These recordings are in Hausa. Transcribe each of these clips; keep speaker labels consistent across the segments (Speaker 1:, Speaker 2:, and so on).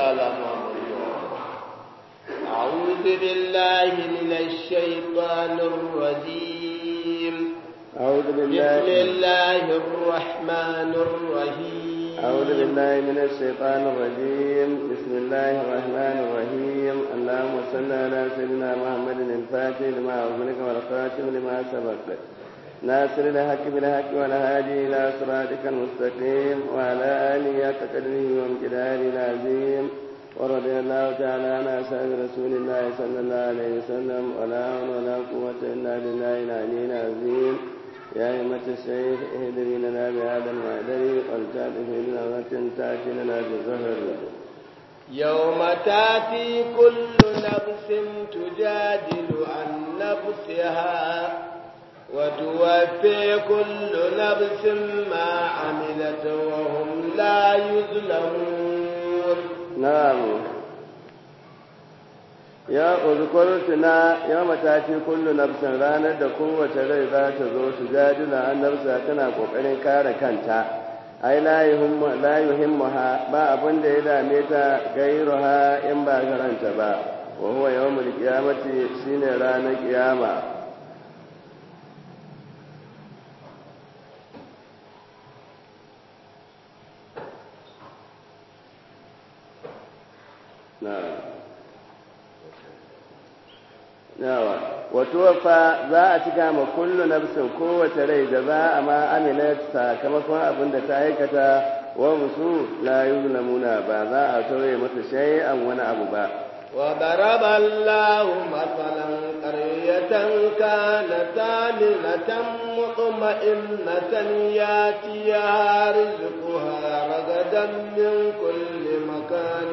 Speaker 1: على محمد أعوذ بالله من الشيطان الرجيم
Speaker 2: أعوذ
Speaker 1: بسم
Speaker 2: بالله
Speaker 1: الله الرحمن الرحيم
Speaker 2: أعوذ بالله من الشيطان الرجيم بسم الله الرحمن الرحيم اللهم صل على سيدنا محمد الفاتح لما أغلق والخاتم لما سبق ناصر الحق بالحق والهادي إلى صراطك المستقيم وعلى آله حق قدره وامتداره العظيم ورضي الله تعالى عن أصحاب رسول الله صلى الله عليه وسلم ولا حول ولا قوة إلا بالله العلي العظيم يا أئمة الشيخ اهدري لنا بهذا المعدل ولتعرف بنظرة تأتي لنا بالظهر
Speaker 1: يوم تاتي كل نفس تجادل عن نفسها وتوفي كل نفس ما عملت وهم لا يظلمون
Speaker 2: نعم ya uzkur tuna ya matati kullu nafsin ranar da kowace rai za ta zo su jadila an nafsa tana kokarin kare kanta ai la yuhimmu la yuhimmuha ba abin da ya dame ta gairuha in ba karanta ba wa huwa yawmul qiyamati shine ranar kiyama na'am yawa wato fa za a cika ma kullu nafsin kowace rai da za a ma amilat sakamakon abin da ta aikata wa musu la yuzlamuna ba za a tauye mata shay'an wani abu ba
Speaker 1: وضرب الله مثلا قرية كانت آمنة مطمئنة ياتيها رزقها رغدا من كل مكان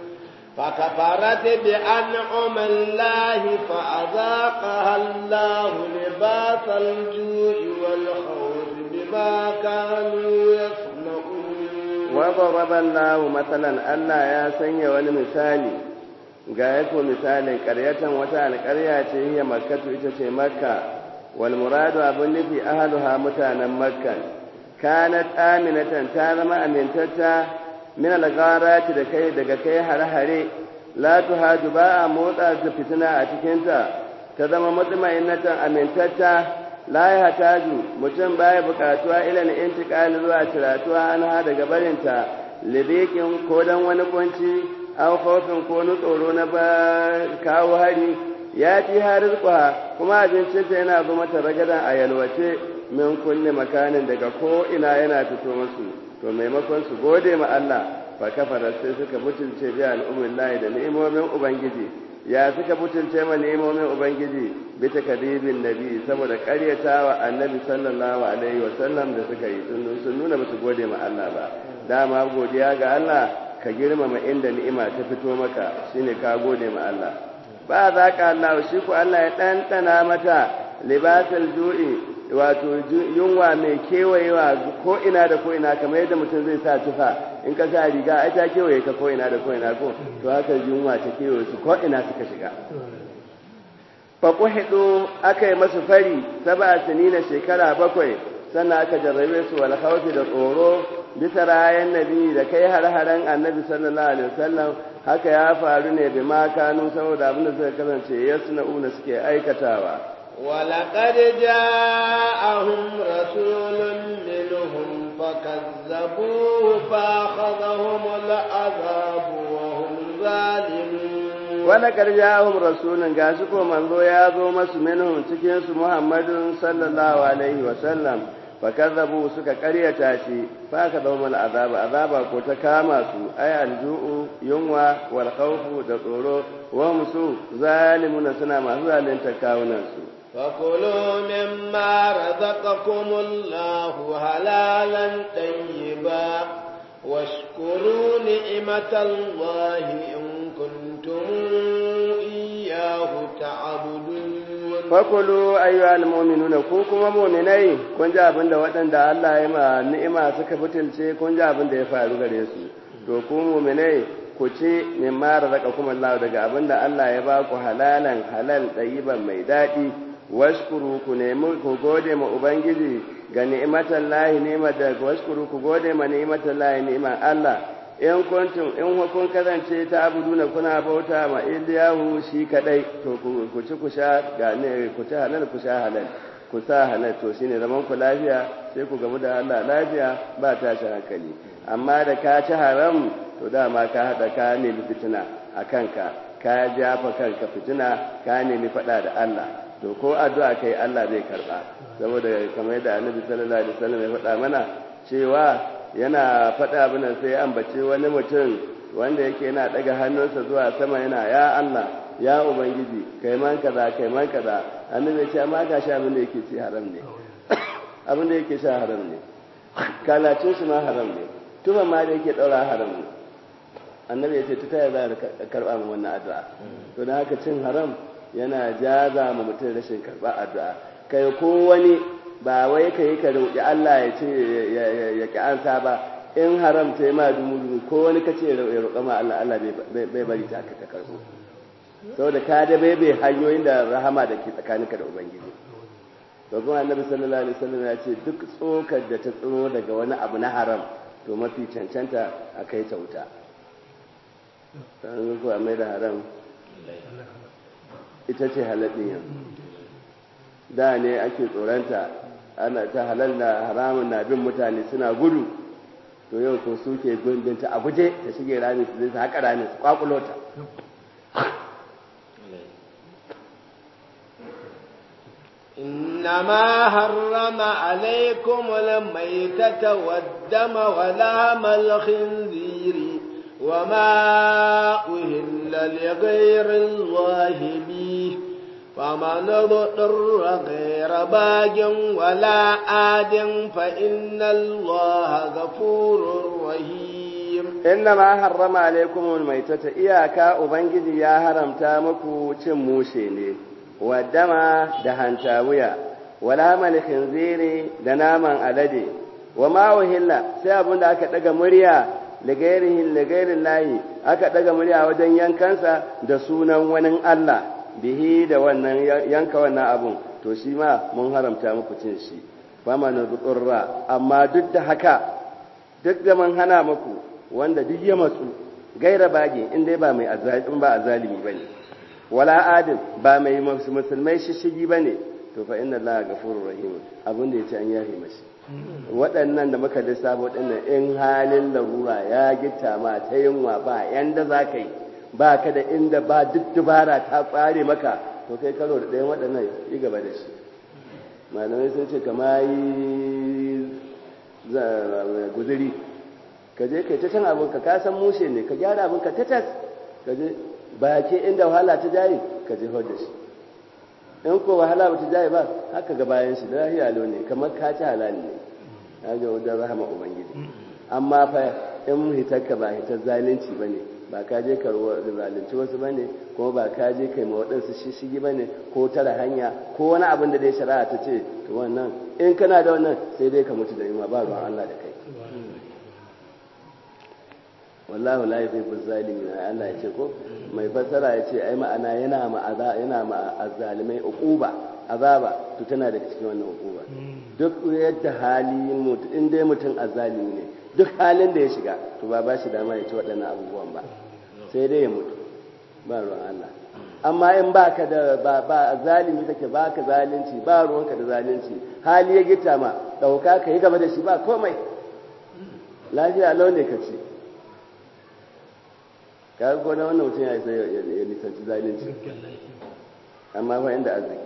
Speaker 1: فكفرت بأنعم الله فأذاقها الله لباس الجوع والخوف بما كانوا يصنعون
Speaker 2: وضرب الله مثلا ألا يا سني ولمثالي ga yako misalin ƙaryatan wata alƙarya ce hiya makkatu ita ce makka wal muradu abin nufi ahaluha mutanen makka kanat aminatan ta zama amintatta min al-gharati da kai daga kai hare-hare la tuhaju ba a motsa ta fitina a cikinta ta zama mutmainatan amintatta la ya hataju mutum baya bukatuwa ila na intiqali zuwa tiratuwa an ha daga barinta lidikin ko dan wani kunci aw khawfin ko nu tsoro na ba kawo hari ya ci harizqa kuma abincinta yana zo mata ragadan a yalwace min kulli makanin daga ko ina yana fito musu to maimakon su gode ma Allah fa kafara sai suka mutunce bi al'ummin lahi da ni'imomin ubangiji ya suka mutunce ma ni'imomin ubangiji bi takdibin nabi saboda ƙaryatawa annabi sallallahu alaihi wa sallam da suka yi sun nuna ba su gode ma Allah ba dama godiya ga Allah ka girmama inda ni'ima ta fito maka shine ka gode ma Allah ba za ka Allah shi ku Allah ya ɗanɗana mata libasal ju'i wato yunwa mai kewayewa ko ina da ko ina kamar yadda mutum zai sa tufa in ka sa riga ai ta kewaye ka ko ina da ko ina ko to haka yunwa ta kewaye su ko ina suka shiga fa kuhidu aka yi masu fari saba sinina shekara bakwai sannan aka jarrabe su wal khawfi da tsoro bisa rayan nabi da kai har-haren annabi sallallahu alaihi wasallam haka ya faru ne bi ma kanu saboda abin da suka kasance yasna'una suke aikatawa
Speaker 1: ولقد جاءهم رسول منهم فكذبوه فأخذهم العذاب وهم ظالمون
Speaker 2: ولقد جاءهم رسول gashi ko manzo ya zo masu minhum cikin su Muhammadun sallallahu alaihi wa sallam fakazzabu suka karyata shi fa ka dawo mal azaba azaba ko ta kama su ay alju'u yunwa wal khawfu da tsoro wa musu zalimuna suna masu zalunta kawunan su
Speaker 1: فكلوا مما رزقكم الله حلالا طيبا واشكروا نعمة الله إن كنتم إياه تعبدون
Speaker 2: fakulu ayyuhal mu'minuna ku kuma mu'minai kun ji abin da waɗanda Allah ya ma ni'ima suka fitilce kun ji abin da ya faru gare su to ku mu'minai ku ci mimma razaqakum Allah daga abin da Allah ya ba ku halalan halal ɗayiban mai daɗi washkuru ku nemi ku gode ma ubangiji ga ni'imatan lahi ni'imar da washkuru ku gode ma ni'imatan lahi ni'imar Allah in kuntum in kun kasance ta abuduna kuna bauta ma iliyahu shi kadai to ku ci ku sha ga ne ku ci halal ku sha halal ku sa halal to shine zaman ku lafiya sai ku gamu da Allah lafiya ba tashi hankali amma da ka ci haram to dama ka hada ka nemi fitina a kanka ka jafa kanka fitina ka nemi fada da Allah to ko addu'a kai Allah zai karba saboda kamar yadda Annabi sallallahu alaihi wasallam ya faɗa mana cewa yana faɗa abin sai ambace wani mutum wanda yake yana daga hannunsa zuwa sama yana ya Allah ya ubangiji kai man kaza kai man kaza annabi ya ce amma ga sha abin da yake ci haram ne abin da yake sha haram ne kalacin shi ma haram ne tuma ma da yake daura haram ne annabi ya ce ta taya za a karba mu wannan addu'a to da haka cin haram yana jaza ma mutum rashin karba addu'a kai ko wani ba wai ka yi ka roƙi Allah ya ce ya ki ansa ba in haram ta yi ma dumu ko wani ka ce ya roƙa ma Allah Allah bai bari ta ka karɓo saboda ka da bai bai hanyoyin da rahama da ke tsakaninka da ubangiji to kuma annabi sallallahu alaihi wasallam ya ce duk tsokar da ta tsiro daga wani abu na haram to mafi cancanta a kai ta wuta sannan kuwa mai da haram ita ce halaɗin yanzu da ne ake tsoronta ana ta halal da haramun na bin mutane suna gudu to yau ko suke gundunta a guje ta shige rami su zai haka rami su kwakulo ta
Speaker 1: إنما حرم عليكم الميتة والدم ولحم الخنزير وما أهل لغير الله به فمن اضطر غير باج ولا عاد فإن الله غفور رحيم
Speaker 2: إنما حرم عليكم الميتة إياك أبنجي يا هرم تامكو تموشيني والدم دهنتاوية ولام الخنزير دناما ألدي وما أهل سيابون داك دقا مريا لغيره لغير الله aka daga murya wajen yankansa da sunan wani Allah bihi da wannan yanka wannan abun to shi ma mun haramta muku cin shi fama na tsurra amma duk da haka duk da mun hana muku wanda duk ya matsu gaira bage in dai ba mai azalimi ba azalimi bane wala adil ba mai musulmai shishigi bane to fa inna allaha ghafurur rahim abin da yace an yafe mashi waɗannan da muka lissafo waɗannan in halin larura ya gitta ma ta yunwa ba yanda za ka yi ba ka da inda ba duk dubara ta ƙware maka to kai karo da ɗayan waɗannan yi gaba da shi malamai sun ce kama yi guziri ka je kai ta can abinka ka san mushe ne ka gyara abinka ta tas ka je ba ke inda wahala ta jayi ka je da shi in ko wahala ba ta jayi ba haka ga bayan shi da lahiya ne kamar ka ci halali ne ya ga wajen rahama ubangiji amma fa in hitarka ba hitar zalunci ba ne ba ka je ka zalunci wasu ba ne kuma ba ka je kai ma waɗansu shishigi ba ne ko tara hanya ko wani abin da dai shari'a ta ce to wannan in kana da wannan sai dai ka mutu da yunwa ba ruwan Allah da kai wallahu la yuhibbu zalimin Allah ya ce ko mai fassara ya ce ai ma'ana yana ma yana ma azzalimai uquba azaba to tana daga cikin wannan uquba duk yadda hali mutum in dai mutum azzalimi ne duk halin da ya shiga to ba ba shi dama ya ci waɗannan abubuwan ba sai dai ya mutu ba ruwan Allah amma in ba ka da ba ba zalimi kake ba ka zalunci ba ruwanka da zalunci hali ya gita ma ɗauka ka yi gaba da shi ba komai lafiya lau ne ka ce ka ga na wannan mutum ya isa ya nisanci zalunci amma fa inda arziki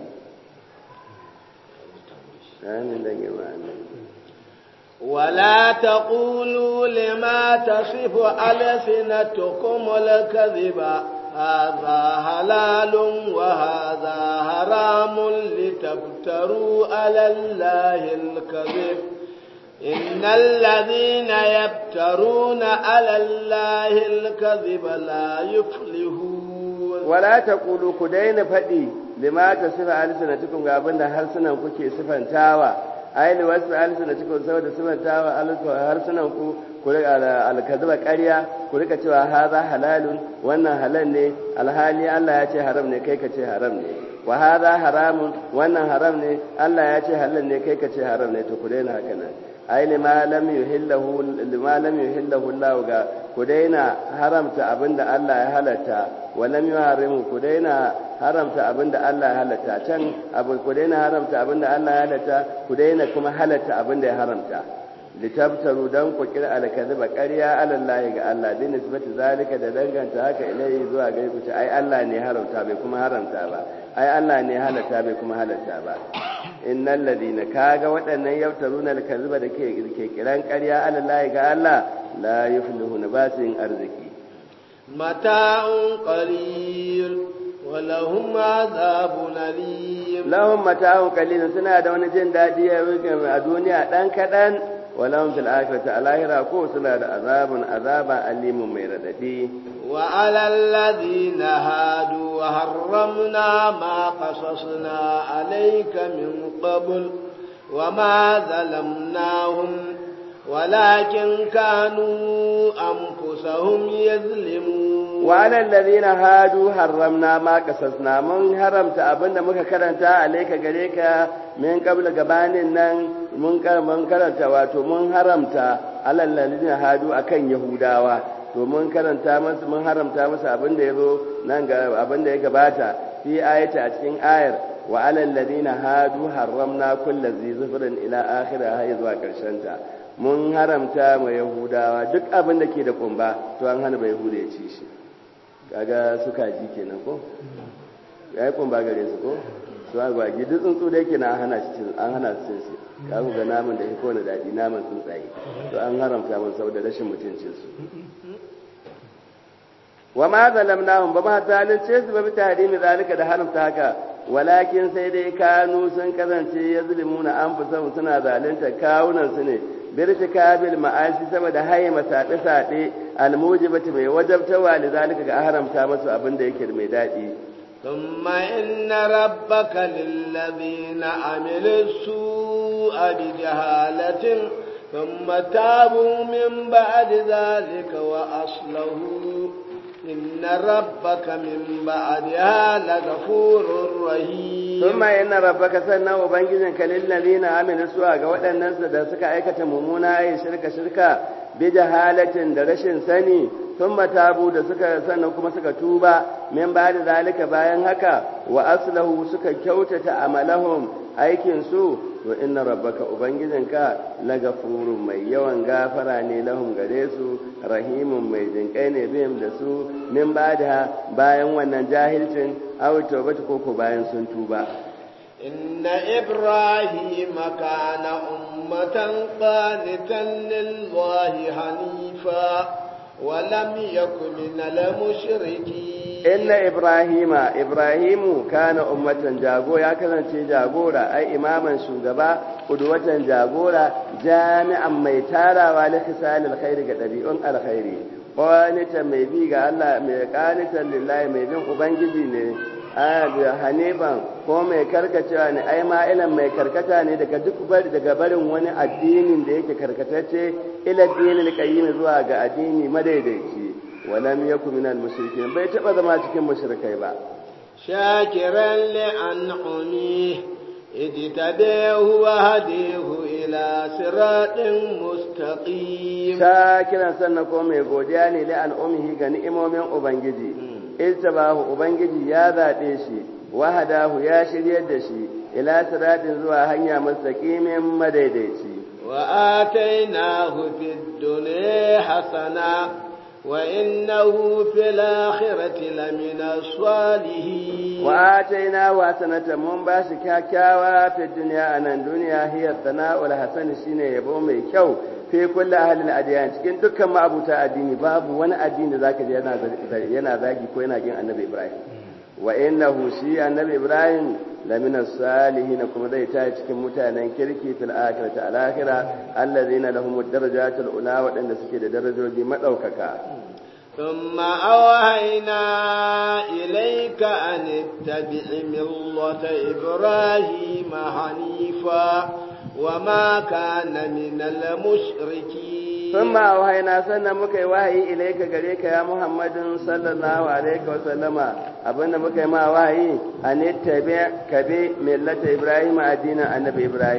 Speaker 2: amin dan girma amin
Speaker 1: ولا تقولوا لما تصف ألسنتكم الكذب هذا حلال وهذا حرام لتفتروا على الله الكذب إن الذين يفترون على الله الكذب لا يفلحون
Speaker 2: ولا تقولوا كدين فدي لما تصف ألسنتكم قابلنا هرسنا كوكي صفا تاوى ayi wasu alisuna cikin saboda simantawa harsunan ku ku rika alkazuba ƙarya ku rika cewa haza halalun wannan halal ne alhali Allah ya ce haram ne kai ka ce haram ne wa haza haramun wannan haram ne Allah ya ce halal ne kai ka ce haram ne to ku daina haka nan ai lima lam yuhillahu lima lam yuhillahu Allah ga ku daina haramta abinda Allah ya halatta wa lam yuharrimu ku daina haramta abinda Allah ya halatta can abu ku daina haramta abinda Allah ya halatta ku daina kuma halatta abinda ya haramta litabtaru dan ku kira alkaziba ƙarya alallahi ga Allah bi nisbati zalika da danganta haka ilai zuwa gare ku ce ai Allah ne haramta bai kuma haramta ba ai Allah ne halatta bai kuma halatta ba innal ladina kaga waɗannan yaftaruna alkaziba da ke ke kiran ƙarya alallahi ga Allah la yuflihuna ba su yin arziki
Speaker 1: mata'un qalil wa lahum azabun alim
Speaker 2: lahum mata'un qalil suna da wani jin dadi a duniya dan kadan ولهم في الآخرة الآخرة كو سلا عذاب عذابا أليم ميرددي
Speaker 1: وعلى الذين هادوا حرمنا ما قصصنا عليك من قبل وما ظلمناهم ولكن كانوا أنفسهم يظلمون
Speaker 2: وعلى الذين هادوا حرمنا ما قصصنا من حرمت أبن مكا كرنتا عليك غريك من قبل gabanin nan mun karanta wato mun haramta alal ladina hadu akan yahudawa to mun karanta musu mun haramta musu abin da yazo nan ga abin da ya gabata fi ayata a cikin ayar wa alal ladina hadu haramna kullu zizufrin ila akhirah hay zuwa karshen ta mun haramta ma yahudawa duk abin da ke da kumba to an hana bai yahuda ya ci shi kaga suka ji kenan ko yayi kumba gare su ko su agwagi duk tsuntsu da yake na an hana shi an hana su cin shi ka ga naman da yake kowane daɗi naman tsuntsaye to an haramta mun saboda rashin mutuncin su wa ma zalamnahum ba ma zalunce su ba bi tahrimi zalika da haramta haka walakin sai dai kanu sun kasance yazlimuna anfusahum suna zalunta kawunan su ne birtikabil ma'asi saboda haye masaɗe saɗe almujibati mai wajabtawa da zalika ga haramta masu abin da yake mai daɗi
Speaker 1: ثم إن ربك للذين عملوا السوء بجهالة ثم تابوا من بعد ذلك وأصلحوا إن ربك من بعدها لغفور رحيم
Speaker 2: ثم إن ربك سنة وبنجزنك للذين عملوا السوء قوة الناس da suka aikata mummuna ayi shirka shirka bi jahalatin da rashin sani sun matabu da suka sannan kuma suka tuba min ba da zalika bayan haka wa aslahu suka kyautata amalahum aikin su to inna rabbaka ubangijinka lagafurun mai yawan gafara ne lahum gare su rahimun mai jinkai ne bihim da su min ba da bayan wannan jahilcin aw tawbatu koko bayan sun tuba
Speaker 1: إن إبراهيم كان أمة قانتا لله حنيفا ولم يكن من المشركين
Speaker 2: إن إبراهيم إبراهيم كان أمة جاغو يا كذا جاغورا أي إماما شوغبا قدوة جاغورا جامعا ميتارا ولخسال الخير قدبيئون الخير قانتا ميبيغا الله قانتا لله ميبين أبنجي ne hanifan ko mai karkacewa ne ai ma'ilan mai karkata ne daga duk bari daga barin wani addinin da yake karkatacce ila dinin qayyim zuwa ga addini madaidaici walam yakun minal mushrikin bai taba zama cikin mushrikai ba
Speaker 1: shakiran li an'ami idtabahu wa hadihu ila siratin mustaqim
Speaker 2: shakiran sannan ko mai godiya ne li an'umihi ga ni'imomin ubangiji iltabahu ubangiji ya zaɓe shi wahadahu ya shiryar da shi ila siratin zuwa hanya mustaqimin madaidaici
Speaker 1: wa atainahu fid dunya hasana wa innahu fil akhirati lamina salihin
Speaker 2: wa atainahu hasanatan mun ba shi kyakkyawa fid dunya anan duniya hiya sana'ul hasan shine yabo mai kyau fi kulli ahlil adiyan cikin dukkan ma'abuta addini babu wani addini da zaka ji yana yana zagi ko yana kin annabi Ibrahim wa innahu shi annabi Ibrahim lamina salihin kuma zai ta cikin mutanen kirki fil akhirati al akhirah alladhina lahum ad-darajatul ula wadanda suke da darajoji madaukaka
Speaker 1: ثم أوهينا إليك أن اتبع ملة إبراهيم حنيفا وما كان من المشركين
Speaker 2: ثم أوهينا سنة مكي وحي إليك غريك يا محمد صلى الله عليه وسلم أبن مكي ما وحي أن اتبع كبي ملة إبراهيم الدين النبي إبراهيم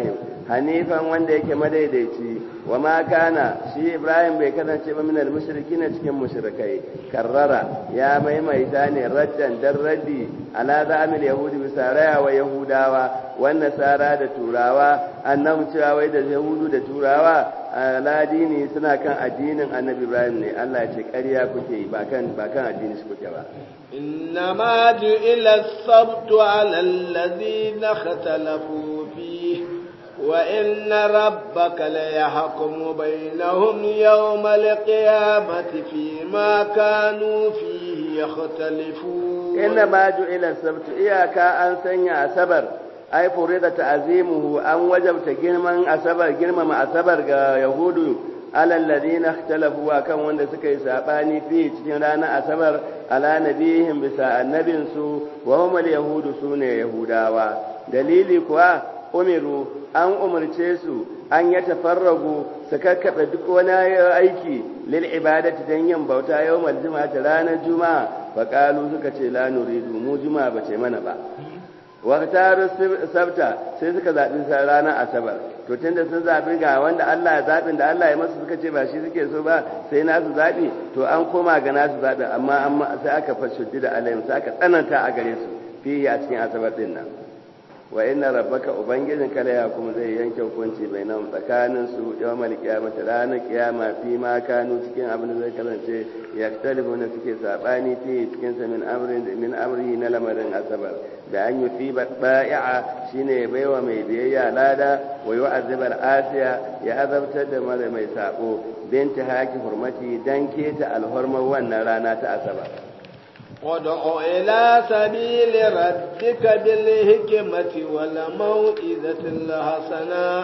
Speaker 2: hanifan wanda yake madaidaici wa ma kana shi ibrahim bai kasance ba minal mushrikin cikin mushrikai karrara ya maimaita ne raddan dan raddi ala zamil yahudi bisa raya wa yahudawa wan nasara da turawa annabi cewa wai da yahudu da turawa aladini suna kan addinin annabi ibrahim ne Allah ya ce ƙarya kuke yi ba kan ba kan addini su kuke ba
Speaker 1: إنما جئل السبت على الذين اختلفوا فيه وإن ربك ليحكم بينهم يوم القيامة فيما كانوا فيه يختلفون
Speaker 2: إنما جئل السبت إياك أن سنع سبر ai furida ta'zimuhu an wajabta girman asabar girmama asabar ga yahudu alal ladina ikhtalafu kan wanda suka yi sabani fi cikin ranar asabar ala nabihim bisa annabin su wa hum yahudu sune yahudawa dalili kuwa umiru an umarce su an ya tafarragu su kakkaɓe duk wani aiki lil ibadati dan yin bauta yawmal juma'a ranar juma'a faqalu suka ce la nuridu mu juma'a bace mana ba waktar sabta sai suka zaɓi ranar asabar to tunda sun zaɓi ga wanda Allah ya zaɓin da Allah ya masu suka ce ba shi suke so ba sai nasu zaɓi to an koma ga nasu zaɓi amma amma sai aka fashuddi da alayhim sai aka tsananta a gare su fiye a cikin asabar din nan wa inna rabbaka ubangijin kala ya kuma zai yanke hukunci bainahum tsakanin su yawmal qiyamati ranar kiyama fi ma kanu cikin abin da zai kasance yaktalibu na suke sabani fi cikin sa min amrin min amrihi na lamarin asabar da an yi fi ba'i'a shine baiwa mai biyayya lada wa yu'azzibar asiya ya azabtar da mara mai sako binta haki hurmati dan keta alhurmar wannan rana ta asabar
Speaker 1: ودع إلى سبيل ربك بالحكمة والموئذة الحسنة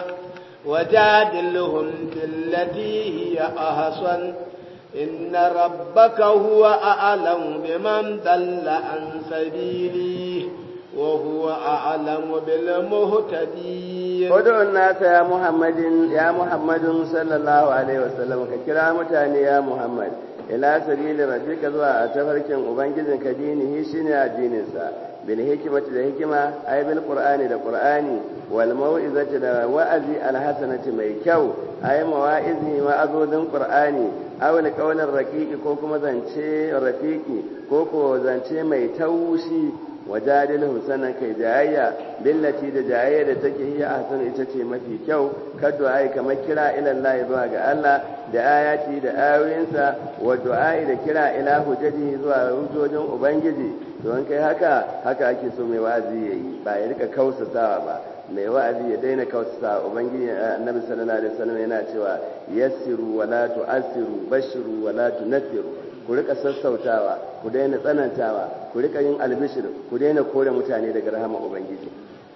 Speaker 1: وجادلهم بالتي هي أحسن إن ربك هو أعلم بمن ضل عن سبيله وهو أعلم بالمهتدين
Speaker 2: ودع الناس يا محمد يا محمد صلى الله عليه وسلم كرامتان يا محمد ila sabili rabbika zuwa a tafarkin ubangijin ka dinihi shine addinin sa bil hikmati da hikima ay bil qur'ani da qur'ani wal mau'izati da wa'azi al hasanati mai kyau ay mawa'izi wa'azodin qur'ani aw al qawlan raqiqi ko kuma zance rafiqi ko ko zance mai taushi wajadilhum sanan kai jayayya billati da jayayya da take hiya ahsan ita ce mafi kyau kaddu ai kamar kira ila Allah zuwa ga Allah da ayati da ayoyinsa wa du'ai da kira ila hujjaji zuwa hujjojin ubangiji to an kai haka haka ake so mai wa'azi yayi ba ya rika kausasawa ba mai wa'azi ya daina kausasawa ubangiji annabi sallallahu alaihi wasallam yana cewa yassiru wa la tu'assiru bashiru wa la tunfiru ku rika sassautawa ku daina tsanantawa ku rika yin albishir ku daina kore mutane daga rahama ubangiji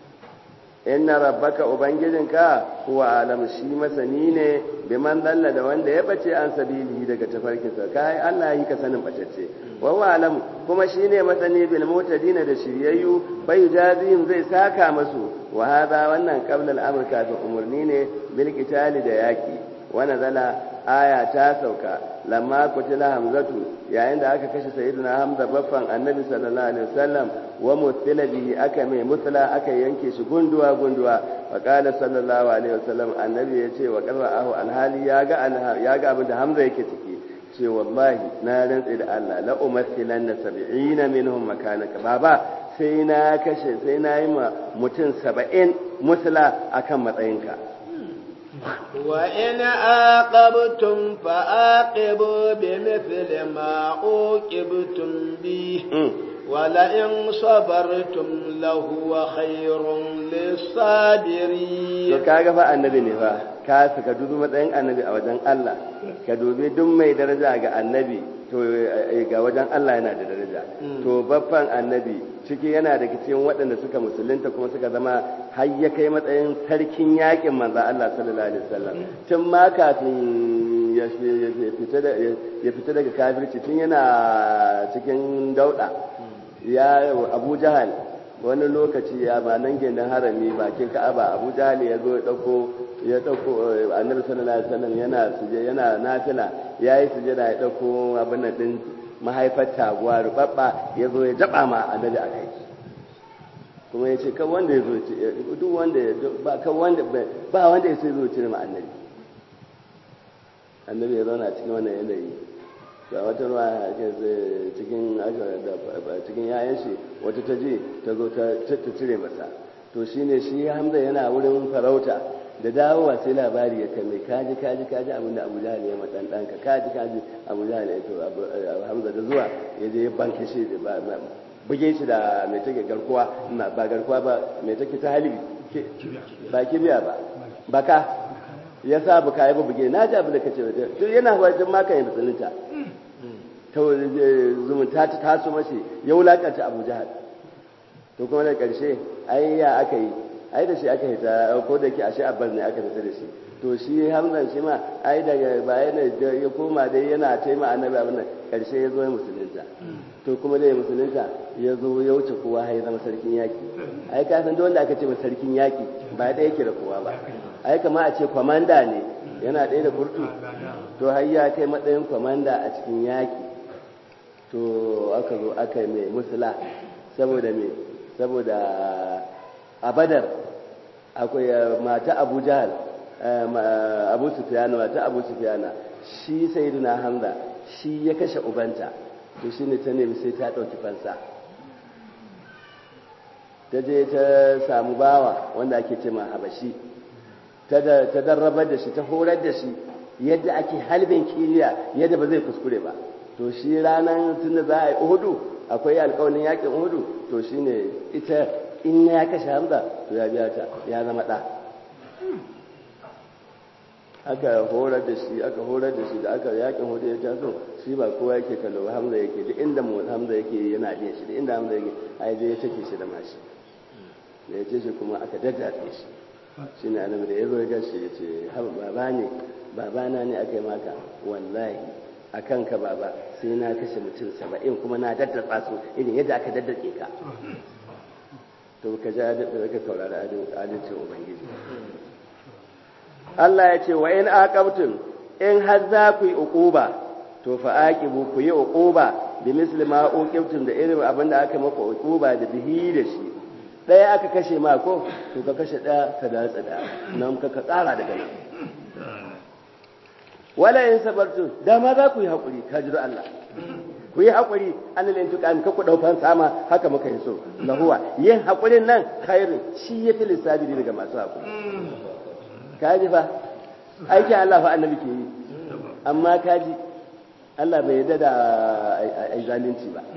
Speaker 2: inna rabbaka ubangijinka huwa alam shi masani ne biman dalla da wanda ya bace an sabili daga tafarkinsa kai Allah yi ka sanin bacacce wa huwa alam kuma shine masani bil mutadina da shiryayyu bai jazihim zai saka masu wa hada wannan qabla al-amr kafin umurni ne bil qitali da yaki wa nazala aya ta sauka lamma kutila hamzatu yayin da aka kashe sayyidina hamza baffan annabi sallallahu alaihi wasallam wa mutila bihi aka mai mutla aka yanke shi gunduwa gunduwa wa qala sallallahu alaihi wasallam annabi ya ce wa qara'ahu alhali ya ga ya ga abin da hamza yake ciki ce wallahi na rantsi da Allah la umathilanna sab'ina minhum makanaka baba sai na kashe sai na yi ma mutum saba'in musula akan matsayinka
Speaker 1: وإن عاقبتم فعاقبوا بمثل ما عوقبتم به ولئن صبرتم لهو خير للصابرين
Speaker 2: to kaga fa annabi ne fa ka saka dubi matsayin annabi a wajen Allah ka dubi duk mai daraja ga annabi to ga wajen Allah yana da daraja to babban annabi ciki yana da cikin waɗanda suka musulunta kuma suka zama har ya kai matsayin sarkin yakin manzo Allah sallallahu alaihi wasallam tun ma kafin ya fita daga kafirci tun yana cikin dauda ya Abu Jahal wani lokaci ya ba nan gindin harami bakin Ka'aba Abu Jahal ya zo ya dauko ya dauko Annabi sallallahu alaihi wasallam yana suje yana nafila yayi sujada ya dauko abin nan din mahaifar taguwa rubabba ya zo ya jaba ma Annabi akai kuma ya ce kan wanda ya zo duk wanda ba kan wanda ba wanda ya sai zo cire ma annabi annabi ya zauna cikin wannan yanayi ga wata ruwa cikin cikin yayan shi wata ta je ta zo ta cire masa to shine shi hamza yana wurin farauta da dawowa sai labari ya kame kaji kaji kaji abin da abu jahal ya matan ɗanka kaji kaji abu jahal ya to hamza da zuwa ya je ya banke shi da buge shi da mai take garkuwa ba garkuwa ba mai take ta halibi ba kibiya ba baka ya sa baka ya buge na ji abin da kace to yana wajen maka ya musulunta ta zumunta ta taso mashi ya wulakanta abu jahal to kuma da ƙarshe ai ya aka yi ai da shi aka yi ta ko da ke ashe abbas ne aka fita da shi to shi hamzan shi ma ai daga baya ne ya koma dai yana taima annabi abin nan ƙarshe ya zo ya musulunta to kuma dai musulunta ya zo ya wuce kowa har ya zama sarkin yaƙi ai ka san wanda aka ce ma sarkin yaƙi ba ɗaya yake da kowa ba ai kama a ce kwamanda ne yana ɗaya da kurtu to har ya kai matsayin kwamanda a cikin yaƙi to aka zo aka yi mai musula saboda me saboda a badar akwai mata abu jahal abu sufiyana mata abu sufiyana shi sayyidina hamza shi ya kashe ubanta to shine ta nemi sai ta ɗauki fansa ta je ta samu bawa wanda ake ce ma habashi ta darrabar da shi ta horar da shi yadda ake halbin kiriya yadda ba zai kuskure ba to shi ranar tun da za a yi uhudu akwai alkawalin yakin uhudu to shine ita in ya kashe hamza to ya biya ta ya zama ɗa aka horar da shi aka horar da shi da aka yakin hudu ya taso shi ba kowa yake kallo ba hamza yake duk inda mu hamza yake yana biya shi duk inda hamza yake ai zai take shi da mashi da ya ce shi kuma aka daddafe shi shi ne annabi da ya zo ya gashi ya ce baba ne babana ne aka yi maka wallahi a kanka baba sai na kashe mutum saba'in kuma na daddatsa su irin yadda aka daddatse ka to ka ji ka saurari adalcin ubangiji Allah ya ce wa in aqabtum in har za ku yi uquba to fa aqibu ku yi uquba bi misli ma uqibtum da irin abin da aka maka uquba da bihi da shi daya aka kashe ma ko to ka kashe daya ka da tsada nan ka ka tsara daga nan wala in sabartu da ma za ku yi hakuri ka ji Allah ku yi haƙuri an lintuƙami ka ku ɗaufan sama haka muka yi so lahuwa yin haƙurin nan khairin shi ya fi lissabi daga masu haƙuri kaji fa aikin Allah fa annabi ke yi amma kaji Allah bai yarda da ai zalunci ba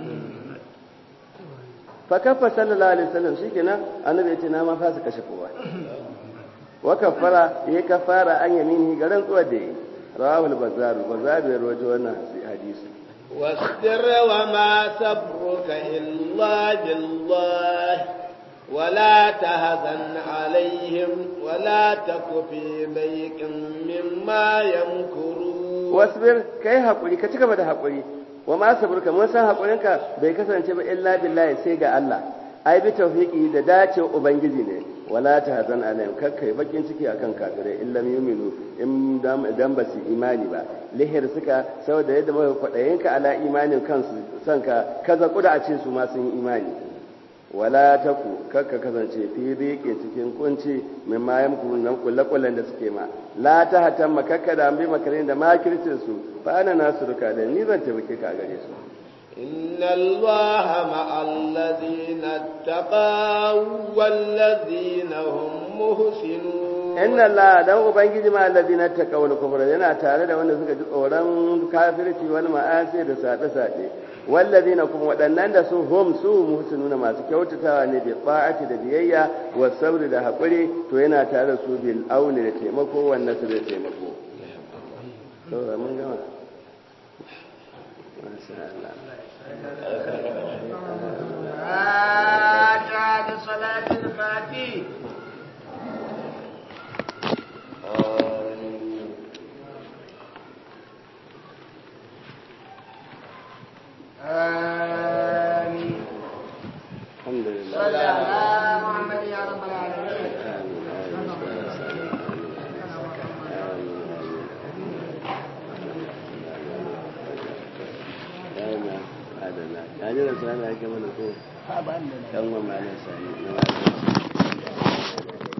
Speaker 2: fa kafa sallallahu alaihi wasallam shikenan annabi ya ce na ma fasa kashe kowa wa kafara ya kafara an yamini garan tsuwa da yi rawahul bazar bazar ya rawaito wannan hadisi
Speaker 1: واصبر وما صبرك إلا بالله ولا تهزن عليهم ولا تك في ضيق مما يمكرون
Speaker 2: واصبر كي حقولي كتك بدا حقولي وما صبرك من سان حقولنك bai kasance ba illa billahi sai ga Allah ai bi tawfiki da dace ubangiji ne wala ta hazan alayhim kakkai bakin ciki akan kafirai illam yuminu in dan ba su imani ba lihir suka saboda yadda muka kwadayin ka ala imanin kansu san ka kaza kuda a ce su ma sun yi imani wala taku kakka kasance fi riƙe cikin kunci min ma yamku nan kullakullan da suke ma la ta hatan makakka da ambi makarin da makircin su fa ana nasu ruka da ni zan taimake ka a gare su
Speaker 1: إن الله مع الذين اتقوا والذين هم محسنون
Speaker 2: إن الله dan ubangiji ma alladhina taqaw wal kufra yana tare da wanda suka ji tsoron kafirci wal ma'asi da sabe sabe walladhina kuma waɗannan da su hum su muhsinuna masu kyautatawa ne bi ta'ati da biyayya wa sabri da hakuri to yana tare da su bil auni da taimako wannan su da taimako to mun gama masha Allah
Speaker 1: فاتحة صلاة الفاتحة آمين
Speaker 2: الحمد لله
Speaker 1: صلى على محمد يا رب العالمين
Speaker 2: آمين madalla ya ji da sani ake mana ko
Speaker 3: ha ba ni da
Speaker 2: ɗan wa malam sani na malam